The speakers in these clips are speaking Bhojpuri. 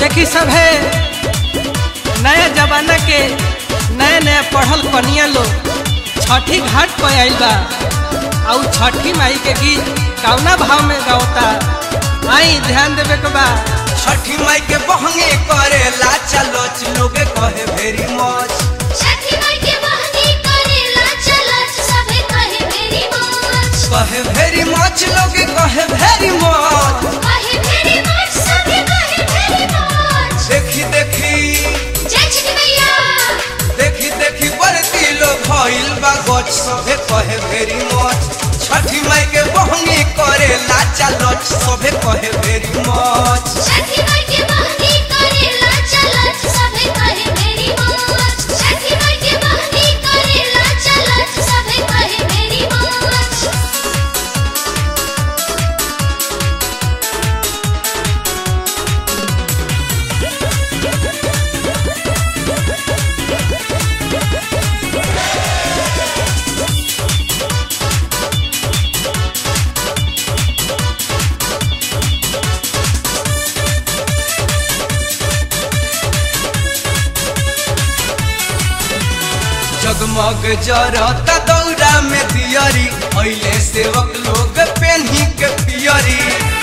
देखी सब है नया जमाना के नया नया पढ़ल कनिया लोग छठी घाट पर आइल बा और छठी माई के गीत कौना भाव में गावता आई ध्यान देवे के बा छठी माई के बहंगे करे ला चलो लोगे कहे वेरी मच छठी माई के बहनी करेला चलत सभे कहे मेरी मौज कहे वेरी मच लोगे कहे वेरी मच कहे मेरी मौज सभे कहे मेरी मौज देखी देखी जय छठी मैया देखी देखी बरती लोग भइल बा गच सभे कहे वेरी मच छठी माई के बहंगे करे ला चलो सभे कहे वेरी मच छठी माई के बहनी करेला चलत सभे कहे मेरी मौज छठी माई के बहनी करेला चलत सभे कहे मेरी मौज जगमग जरता दौरा में दियरी अइले सेवक लोग पेन्ही के पियरी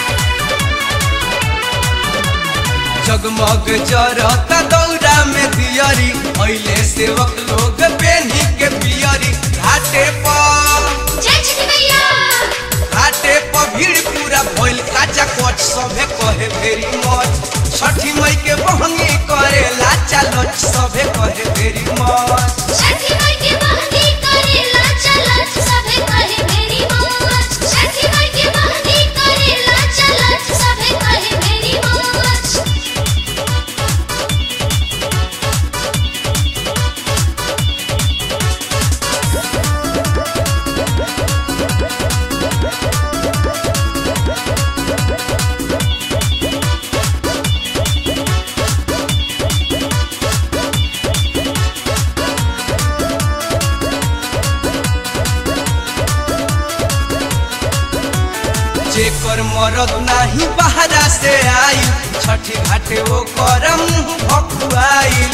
जगमग जरता दौरा में दियरी अइले सेवक लोग पेन्ही के पियरी घाटे पर जय छठी मैया घाटे पर भीड़ पूरा भइल काचा कोच सभे कहे वेरी मच छठी मई के बहंगी करे ला चलो सभे कहे वेरी मच छठी माई के बहनी करेला चलत सभे कहे मेरी मौज छठी माई के बहनी करेला चलत सभे कहे मेरी मौज जेकर मरद नाही बहरा से आई छठी घाटे वो करम भकुआई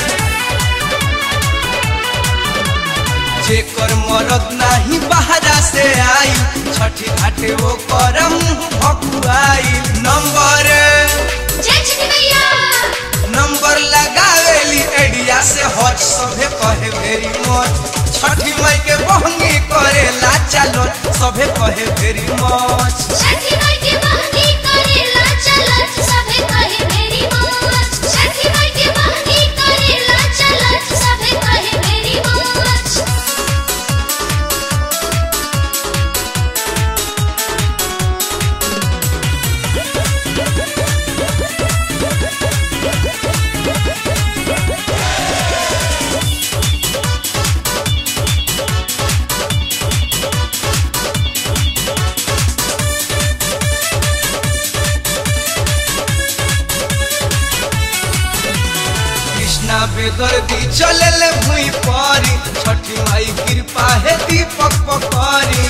जेकर मरद नाही बहरा से आई छठी घाटे वो करम भकुआई नंबर जय छठी मैया नंबर लगावेली एडिया से हज सभे कहे वेरी मच छठी माई के बहंगी करे ला चलो सभे कहे वेरी मच छठी माई के बहनी करेला चलत सभे कहे मेरी मौज छठी माई के बहनी करेला चलत सभे कहे मेरी मौज कृष्णा बेदर्दी चलल भूई पारी छठी माई कृपा है दीपक पकारी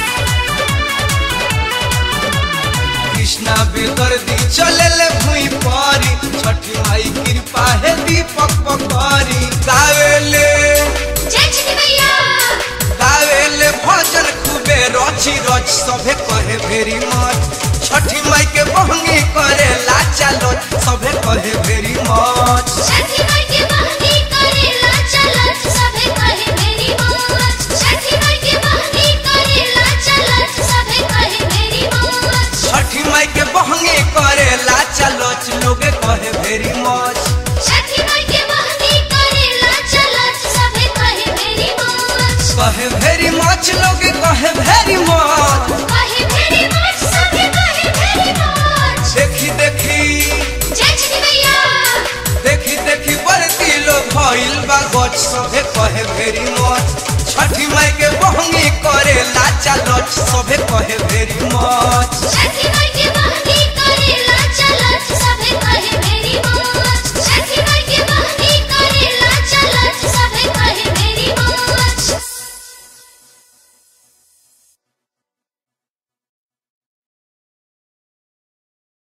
कृष्णा बेदर्दी चलल भूई पारी छठी माई कृपा है दीपक पकारी गावेले जय छठी मैया गावेले भजन खूबे रची रच सभे कहे वेरी मच छठी माई के बहंगी करे ला चलो सभे कहे वेरी मच छठी माई के बहनी करेला चलत सभे कहे मेरी मौज छठी माई के बहनी करेला चलत सभे कहे मेरी मौज छठी माई के बहंगे करे ला चलो लोगे कहे वेरी मच छठी माई के बहनी करेला चलत सभे कहे मेरी मौज कहे वेरी मच लोगे कहे वेरी मच कहे मेरी मौज सभे कहे मेरी मौज देखी देखी जय छठी मैया देखी देखी बरती लोग भइल बा गच सभे कहे वेरी मच छठी माई के बहंगी करे ला चलो सभे कहे वेरी मच